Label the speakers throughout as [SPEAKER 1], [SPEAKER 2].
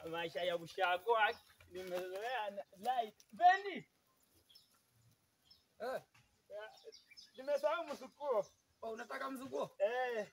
[SPEAKER 1] maisha ya ushago haki, nimezoea na- light. Bendi,
[SPEAKER 2] Eh,
[SPEAKER 1] ya, nimesahau msukuo.
[SPEAKER 2] oh, unataka mzukuo?
[SPEAKER 1] Eh,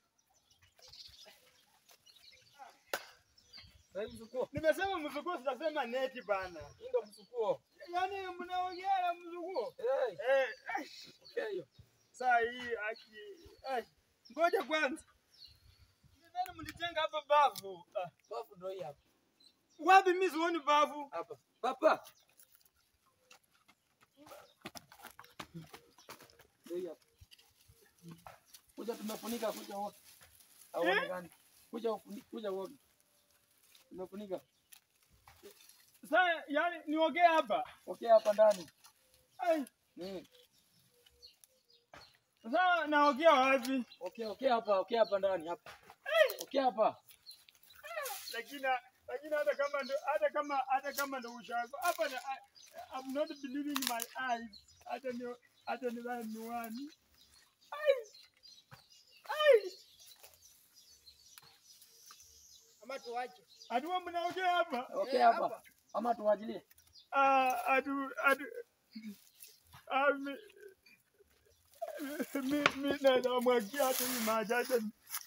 [SPEAKER 2] Wewe mzukuo.
[SPEAKER 1] nimesema msukuo, sitasema neti bana.
[SPEAKER 2] Hii ndo mzukuo.
[SPEAKER 1] Yaani mnaongea na msukuo.
[SPEAKER 2] Eh,
[SPEAKER 1] Eh, eh,
[SPEAKER 2] okay hiyo.
[SPEAKER 1] saa hii haki. Eh, ngoja kwanza. Nidhani mlijenga hapa bavu. Ah,
[SPEAKER 2] Bafu ndo hii hapa.
[SPEAKER 1] wapi mimi sioni bavu?
[SPEAKER 2] Hapa. Papa. Ndio hii hapa. Kuja tumefunika kuja wote. Hauonekani. Kuja ufuni- kuja wote. Tumefunika.
[SPEAKER 1] Sasa yani niongee hapa.
[SPEAKER 2] Okay hapa ndani.
[SPEAKER 1] Ai,
[SPEAKER 2] Mm.
[SPEAKER 1] sasa naongea wapi?
[SPEAKER 2] Okay, okay hapa, okay hapa ndani hapa. Okay hapa.
[SPEAKER 1] Lakini lakini hata kama ndo hata kama hata kama ndo ushago hapa na, I, I'm not believing my eyes. Hata ni hata ni bana miwani. Ai. Ai.
[SPEAKER 3] Ama tuache.
[SPEAKER 1] Atuwa mnaongea hapa.
[SPEAKER 2] Okay
[SPEAKER 3] Eh,
[SPEAKER 2] hapa.
[SPEAKER 3] hapa.
[SPEAKER 2] Ama tuwajilie.
[SPEAKER 1] Ah, atu atu ah, mi mi mi naweza mwagia hata hii maji hata